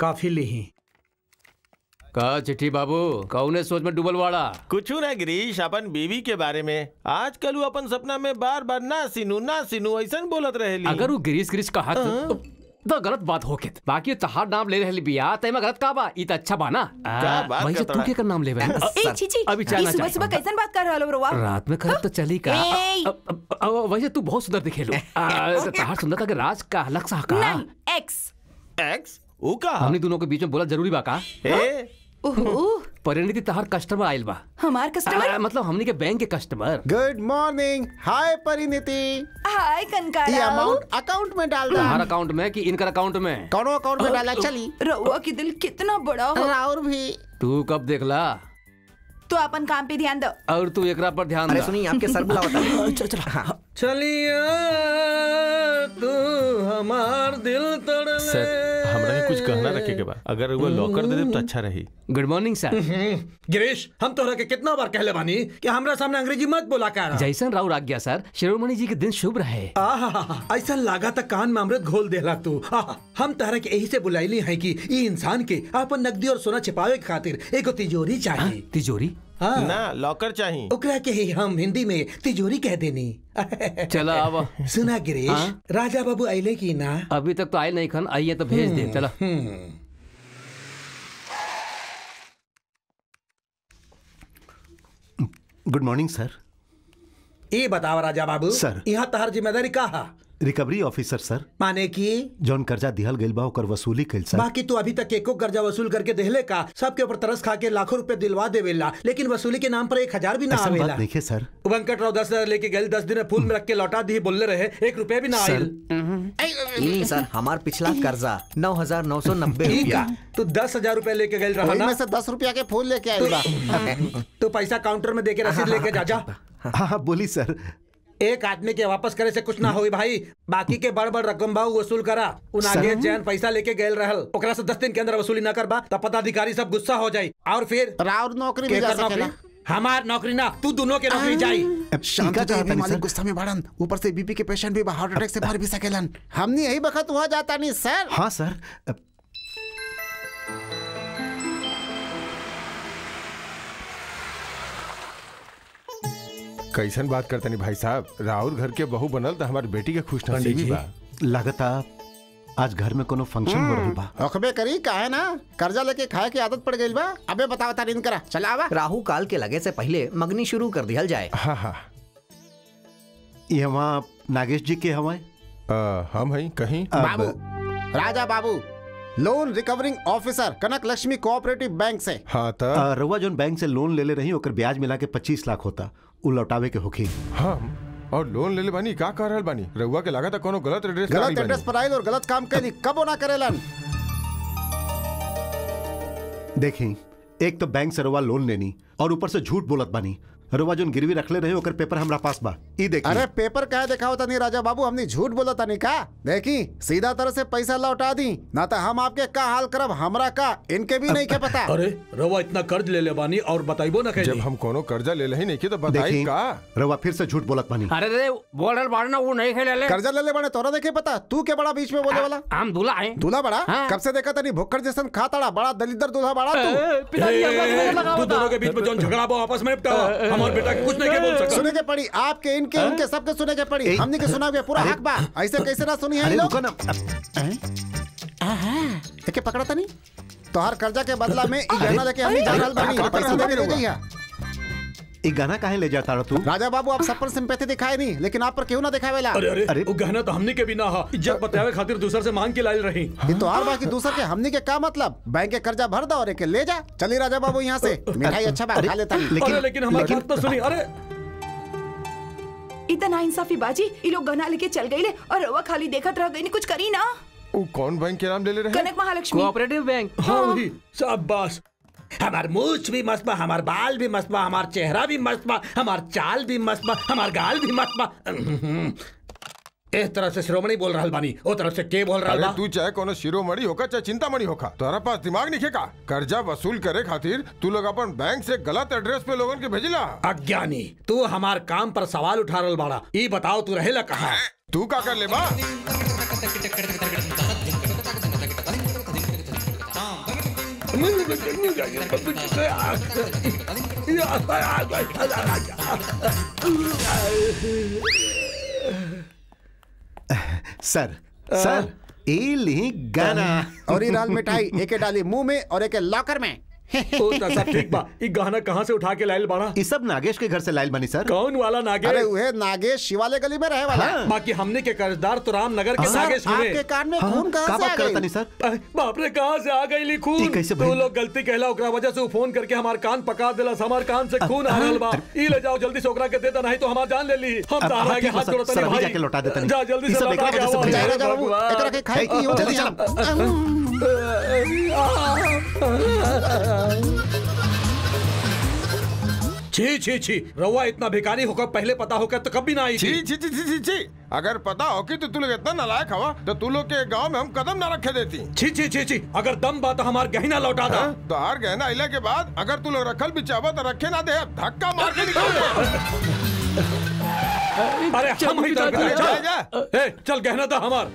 काफी ली का चिट्ठी बाबू कौने सोच में डूबल वाड़ा कुछ ना गिरीश अपन बीवी के बारे में आजकल वो अपन सपना में बार बार ना सिनू ना सिनू ऐसा बोलत रहेली अगर वो गिरीश गिरीश कहा तो तो गलत बात होके बाकी तहार नाम ले रहली बिया तय में गलत का बा ई त अच्छा बा ना क्या बात वही से करता तू है? के कर नाम लेवे ए छीची अभी चाय ई ना सुबह चाय। सुबह कैसन बात कर रहलो रवा रात में करब तो चली का ए! अब- अब- अब वैसे तू बहुत सुंदर दिखेलू आ, तो तहार सुंदरता के राज का अलग सा का नहीं एक्स एक्स ऊ का हमनी दोनों के बीच में बोला जरूरी बा का ए ओहो परिणति तहार कस्टमर आइल बा हमार कस्टमर आ, मतलब हमनी के बैंक के customer good morning hi Parineeti hi ये कनकारा अमाउंट अकाउंट में डाल दो तहार अकाउंट में कि इनकर अकाउंट में कौनो अकाउंट में डाला चली रउआ की दिल कितना बड़ा हो और भी तू कब देखला तो अपन काम पे ध्यान दो और तू एकरा पर ध्यान अरे दा सुनिए आपके सर बुलावता चलिया तू हमार दिल तोड़ सर हमरा के कुछ कहना रखे के बा अगर वो लॉकर दे दे तो अच्छा रही गुड मॉर्निंग सर गिरीश हम तोहरा के कितना बार कहले बानी कि हमरा सामने अंग्रेजी मत बोला कर जैसन राव आज्ञा सर शिरोमणि जी के दिन शुभ रहे आहा ऐसा लागा तक कान में अमृत घोल देला तू आहा, हम तहरा के यही से बुलाइली है कि ई इंसान के अपन नकदी और सोना छिपावे के खातिर एगो तिजोरी हाँ, चाहिए तिजोरी हाँ ना लॉकर चाहिए ओकरा के ही हम हिंदी में तिजोरी कह देनी चला अब सुना गिरीश हाँ? राजा बाबू आइले की ना अभी तक तो आए नहीं खन आइए तो भेज दे चला गुड मॉर्निंग सर ये बताओ राजा बाबू सर। यहाँ तहर जिम्मेदारी का रिकवरी ऑफिसर सर माने की जौन कर्जा दिहल गइल बा ओकर वसूली कइल सर बाकी तू अभी तक एको कर्जा वसूल करके देहले का सबके ऊपर तरस खा के लाखों रुपए दिलवा देवेला लेकिन वसूली के नाम पर एक हजार भी ना ऐसा आवेला बात नहीं है सर वेंकट राव दस हजार लेके गए दस दिन में फूल में रख के लौटा दी बोलने रहे एक रुपए भी ना सर। आयल नहीं सर हमार पिछला कर्जा नौ हजार नौ सौ नब्बे ठीक रुपया है तू दस हजार रुपए लेके गए रहा वही ना में से दस रुपया के फूल लेके आइल बा तो पैसा काउंटर में देके रसीद लेके जा जा हाँ हाँ बोली सर एक आदमी के वापस करे से कुछ ना होई भाई बाकी के बड़ बड़ रकम भाव वसूल करा उन आगे जैन पैसा लेके गए रहल ओकरा से दस दिन के अंदर वसूली ना करबा तब पदाधिकारी सब गुस्सा हो जाई और फिर राउर नौकरी भी के जा कर नौकरी सकेला हमार नौकरी ना तू दोनों के नौकरी जाई शांत का हो जाइए, चाहता नहीं, मालिक सर? गुस्सा में बढ़न ऊपर से बीपी के पेशेंट भी बा, हार्ट अटैक से मर भी सकेलन हमने यही बखत हुआ जाता नहीं सर हाँ सर अ, कैसन बात करते नहीं भाई साहब राहुल घर के बहू बनल तो हमारी बेटी के खुश नसीबी बा लागता आज घर में कोनो फंक्शन हो रही बा अखबे करी काहे ना कर्जा लेके खाए की आदत पड़ गई बा अबे बताओ तारीन करा चला आवा राहु काल के लगे से पहले मगनी शुरू कर दिया जाए हाँ हाँ ये वहाँ नागेश जी के हवाए अ, हम हैं कहीं बाबू राजा बाबू loan recovering officer Kanak Lakshmi cooperative bank से हाँ तो अ, रउआ जोन बैंक से लोन ले ले रही ओकर ब्याज मिला के पच्चीस लाख होता उ लौटावे के होखी हम और लोन ले ले बानी का कर रहल बानी रउआ के लागत कोनो गलत एड्रेस गलत एड्रेस पर आयल और गलत काम कैली कबो ना करेलन देखी एक तो बैंक से रउआ लोन लेनी और ऊपर से झूठ बोलत बानी रउआ जोन गिरवी रखले रहे ओकर पेपर हमरा पास बा ई देखी अरे पेपर कहे देखा होता नहीं राजा बाबू हमने झूठ बोला था नहीं का देखी सीधा तरह से पैसा लौटा दी ना तो हम आपके का हाल करब हमरा का इनके भी नहीं के पता अरे रवा इतना कर्ज ले ले बानी और बताइबो ना जब कैली हम कोनो कर्जा ले लही नहीं की तो बताई देखी का रउआ फिर से झूठ बोलत बानी अरे रे बोल रहे बाड़ना वो नहीं खेले ले कर्जा ले ले बने तोरा देखे पता तू के बड़ा बीच में बोले वाला हम दूल्हा है दूल्हा बड़ा हाँ। कब से देखा था नहीं भुक्कड़ जैसन खाताड़ा बड़ा दलिदर दूल्हा बड़ा तू पिताजी हमका ए, तुम्हें लगा तू होता। दोनों के बीच में जोन झगड़ा बा आपस में निपटा हमारे बेटा के कुछ नहीं के बोल सकता सुने के पड़ी आपके इनके उनके सबके सुने के पड़ी हमने के सुना पूरा हक बा ऐसे कैसे ना सुनी है अरे ये लोग रुको ना देखे पकड़ा था नहीं तोहार कर्जा के बदला में ई गहना लेके हमने जानल बानी अरे, पैसा दे के ले जइहा ई गाना काहे ले जाता रहा तू राजा बाबू आप सब पर सिंपैथी दिखाए नहीं लेकिन आप पर क्यों ना दिखावेला अरे अरे अरे। वो गहना तो हमने के भी ना हा इज्जत बतावे खातिर दूसर से मांग के लायल रही ये तो हर बाकी दूसर के हमने के का मतलब बैंक के कर्जा भर दो और एक ले जा चली राजा बाबू यहाँ से मिठाई अच्छा बा खा लेता नहीं अरे लेकिन हमारी बात तो सुनी अरे इतना इंसाफी बाजी ये लोग गहना लेके चल गई ले और रवा खाली देखत रह गई कुछ करी ना वो कौन बैंक के नाम ले ले रहे कनक महालक्ष्मी कोऑपरेटिव बैंक हाँ वही शाबाश हमार मूछ भी मस्त बा हमार बाल भी मस्त बा हमार चेहरा भी मस्त बा हमार चाल भी मस्त बा हमार गाल भी मस्त बा इस तरह से श्रोमणी बोल रहल बानी ओ तरफ से के बोल रहल अरे बा तू चाहे कोनो शिरोमणि होका चाहे चिंतामणि होका तोहरा पास दिमाग नहीं का कर्जा वसूल करे खातिर तू लोग अपन बैंक से गलत एड्रेस पे लोगन के भेजिला अज्ञानी तू हमार काम पर सवाल उठा रहल बाड़ा ई बताओ तू रहेला कहा तू का कर ले बा सर सर ई ली गाना और ये लाल मिठाई एके डाली मुंह में और एके लॉकर में ओ त सब ठीक बा ई गहना कहाँ से उठा के लाइल बाड़ा ये सब नागेश के घर से लाइल बनी सर कौन वाला अरे नागेश उहे नागेश शिवालय गली में रहे वाला बाकी हमने के कर्जदार तो रामनगर के सर नागेश हुए आपके कान में खून का कहाँ से बात आ करता गई नहीं सर अरे, बाप रे कहाँ से आ गई ली ई खून कैसे तो भइल? लोग गलती कहला ओकरा वजह से उ फोन करके हमार कान पका देला हमार कान से खून आ रहल बा ई ले जाओ जल्दी से ओकरा के दे दे नहीं तो हमार जान ले ली हम अब- तारा अब आगे ठीक बा, हाथ सर, जोड़ता सर, नहीं अभी भाई जाके लौटा देता नहीं। जा जल्दी ई से सब लौटा एकरा के वजह से आओ भइल। जा हे राजा बाबू भगवान। एकरा के खाई की हो जल्दी छी छी छी रउआ इतना भिखारी होकर पहले पता होकर तो कभी ना आई छी थी छी छी छी छी छी अगर पता हो कि तो तू लोग इतना नालायक हवा तो तू लोग के गांव में हम कदम ना रखे देती छी छी छी छी अगर दम बा तो हमार गहना लौटा दा हाँ? तो हार गए ना इला के बाद अगर तू लोग रखल भी चाहबा तो रखे ना दे धक्का मार के निकाल दे अरे हम ही अरे चल जा, जा। ए, चल गहना दा हमार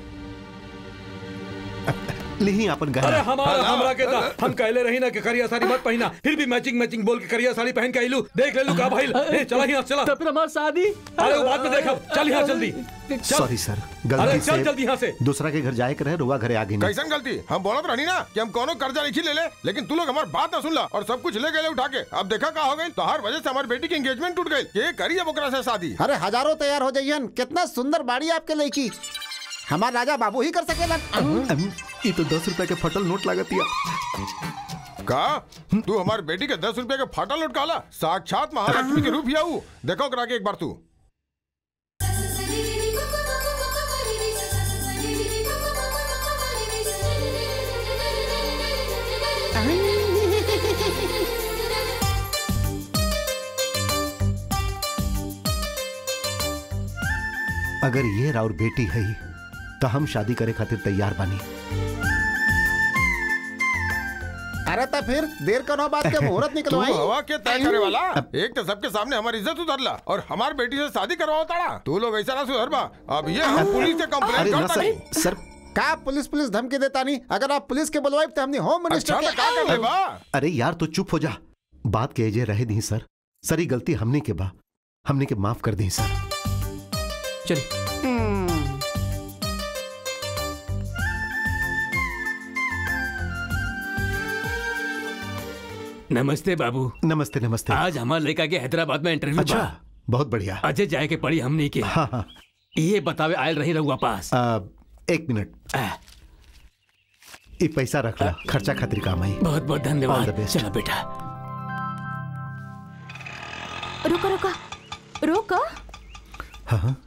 ली अपन अरे गहना हमारा हाँ, हमरा के दा हाँ। हम कहले रही ना कि करिया साड़ी मत पहना फिर भी मैचिंग मैचिंग बोल के करिया साड़ी पहन के आइलू देख ले लू का भाई ए, चला यहाँ चला तो फिर हमारी शादी अरे वो बाद में देखब चल यहाँ जल्दी चल सॉरी सर अरे गलती चल जल्दी से यहाँ से दूसरा के घर जाए के रहे रुआ घरे आ गई नहीं कैसन गलती हम बोलत रहनी ना कि हम कोनो कर्जा नहीं ले ले लेकिन तू लोग हमारी बात ना सुन ला और सब कुछ ले गए उठा के अब देखा का हो गई तो हर वजह से हमारी बेटी की एंगेजमेंट टूट गई ये करी अब ओकरा से शादी अरे हजारों तैयार हो जाइयन कितना सुंदर बाड़ी आपके लड़की हमार राजा बाबू ही कर सकेला अम, ये तो दस रुपए के फटल नोट लागत या का तू हमारी बेटी के दस रुपए के फाटा लुटकाला साक्षात महालक्ष्मी के रूप ही आऊ देखो ओकरा के एक बार तू अगर ये राउर बेटी है तो हम शादी करे खातिर तैयार बानी अरे तो फिर देर करो बात के मुहूर्त तू निकलवाई हवा के तय करे वाला एक तो सबके सामने हमारी इज्जत उतरला और हमारी बेटी से शादी करवाओ ताड़ा तू लोग ऐसा ना सुधर बा अब ये हम पुलिस से अरे कंप्लेंट ना करता सर नहीं सर का पुलिस पुलिस धमकी देता नहीं अगर आप पुलिस के बुलवाई तो हमने होम मिनिस्टर अच्छा तो के का कर ले बा अरे यार तो चुप हो जा बात के जे रहे दी सर सर ये गलती हमने के बा हमने के माफ कर दी सर चलिए नमस्ते बाबू नमस्ते नमस्ते आज हमारे लड़का के हैदराबाद में इंटरव्यू अच्छा बा बहुत बढ़िया अजय जाए के पड़ी हमने के हाँ हाँ ये बतावे आयल रही रहुआ पास आ, एक मिनट आ, ये पैसा रख ला खर्चा खातिर काम आई बहुत बहुत All the धन्यवाद best. चलो बेटा रुको रुको रुको हाँ हाँ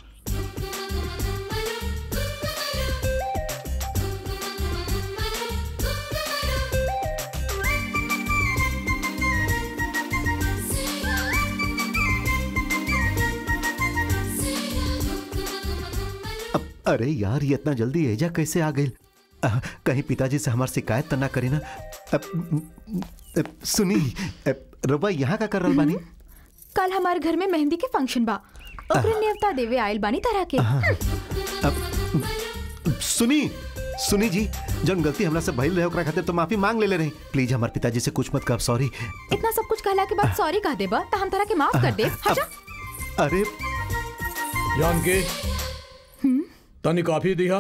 अब अरे यार ये इतना जल्दी एजा कैसे आ गई कहीं पिताजी से हमार शिकायत तो ना करे ना अब, अब, सुनी अब, रवा यहाँ का कर रहा बानी कल हमारे घर में मेहंदी के फंक्शन बा ओकरे न्योता देवे आयल बानी तरह के अब सुनी सुनी जी जन गलती हमरा से भइल रहे ओकरा खातिर तो माफी मांग ले ले रही प्लीज हमार पिताजी से कुछ मत कब सॉरी इतना सब कुछ कहला के बाद सॉरी कह देबा तो हम तरह के माफ कर दे हटा अरे जानकी तनी कॉफी दिया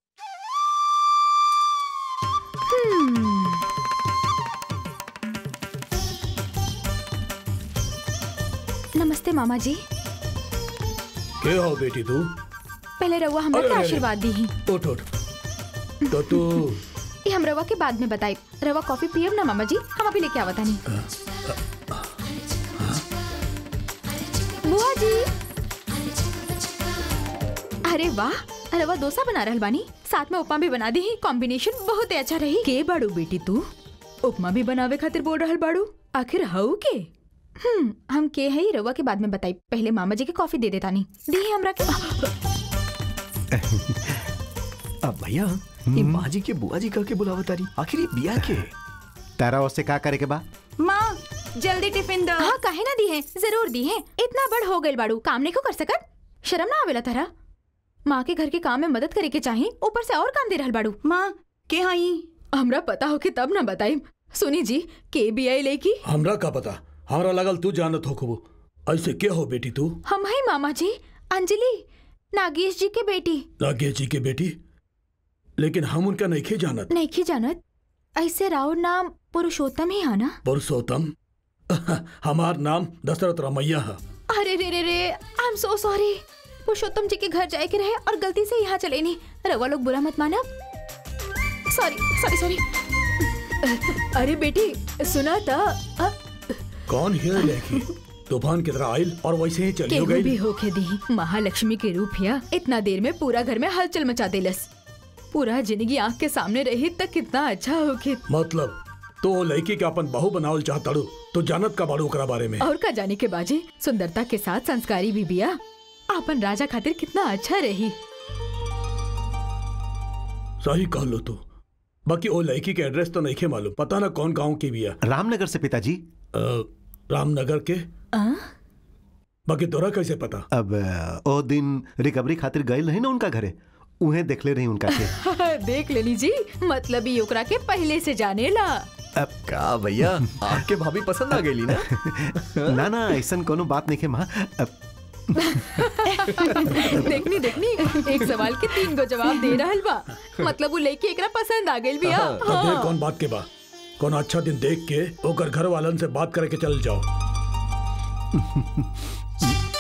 नमस्ते मामा जी के हो बेटी तू पहले रउआ हमरा अरे, के अरे, आशीर्वाद दी उठ उठ तो तू ये हम रवा के बाद में बताई रवा कॉफी पियब ना मामा जी हम अभी लेके आवता नहीं बुआ जी अरे वाह रवा डोसा बना रहल बानी साथ में उपमा भी बना दी कॉम्बिनेशन बहुत ही अच्छा रही के बाड़ू बेटी तू उपमा भी बनावे खातिर बोल रहल बाड़ू आखिर हऊ के हम्म हम के है रवा के बाद में बताई पहले मामा जी के कॉफी दे देता नहीं दी हमरा के अब भैया ये माँ जी के बुआ जी कह के बुलावा तारी आखिर ये बिया के तारा उससे का करे के बा माँ जल्दी टिफिन दो हाँ काहे ना दी है जरूर दी है इतना बड़ हो गइल बाड़ू काम नहीं को कर सकत शर्म ना आवेला तारा माँ के घर के काम में मदद करे के चाही ऊपर से और काम दे रहल बाड़ू माँ के हई हमरा पता हो कि तब ना बताई सुनी जी के बी आई लेकी हमरा का पता हमरा लगल तू जानत हो खूब ऐसे के हो बेटी तू हम है मामा जी अंजलि नागेश जी के बेटी नागेश जी के बेटी लेकिन हम उनका नहीं जानत नहीं जानत ऐसे राव नाम पुरुषोत्तम ही है ना पुरुषोत्तम हमार नाम दशरथ रमैया है अरे रे रे रे I am so sorry Purushottam ji के घर जाए के रहे और गलती से यहाँ चले नहीं रवा लोग बुरा मत माना सॉरी सॉरी सॉरी अरे बेटी सुना था अ, कौन है लेखी तूफान की तरह आयल और वैसे ही चली हो केहू भी गई होके दी महालक्ष्मी के रूप हिया इतना देर में पूरा घर में हलचल मचा देलस पूरा जिंदगी आंख के सामने रही तक कितना अच्छा होके मतलब तो वो लड़की के अपन बहू बनावल चाहताड़ू तो जानत का बाड़ू ओकरा बारे में और का जाने के बाजे सुंदरता के साथ संस्कारी भी बिया अपन राजा खातिर कितना अच्छा रही सही कह लो तू बाकी वो लड़की के एड्रेस तो नहीं मालूम पता ना कौन गांव की बिया रामनगर से पिताजी अ, रामनगर के आ? बाकी तोरा कैसे पता अब अ, ओ दिन रिकवरी खातिर गए रही ना उनका घरे उहे देखले रही उनका के देख लेनी जी मतलब ही ओकरा के पहले से जाने ला का भैया आपके भाभी पसंद आ गई ना ना ना ऐसा कोनो बात नहीं है माँ अब देखनी देखनी एक सवाल के तीन गो जवाब दे रहल बा मतलब वो लड़की एकरा पसंद आ गई बिया अब देख कौन बात के बा कौन अच्छा दिन देख के ओकर घर वालन से बात करके चल जाओ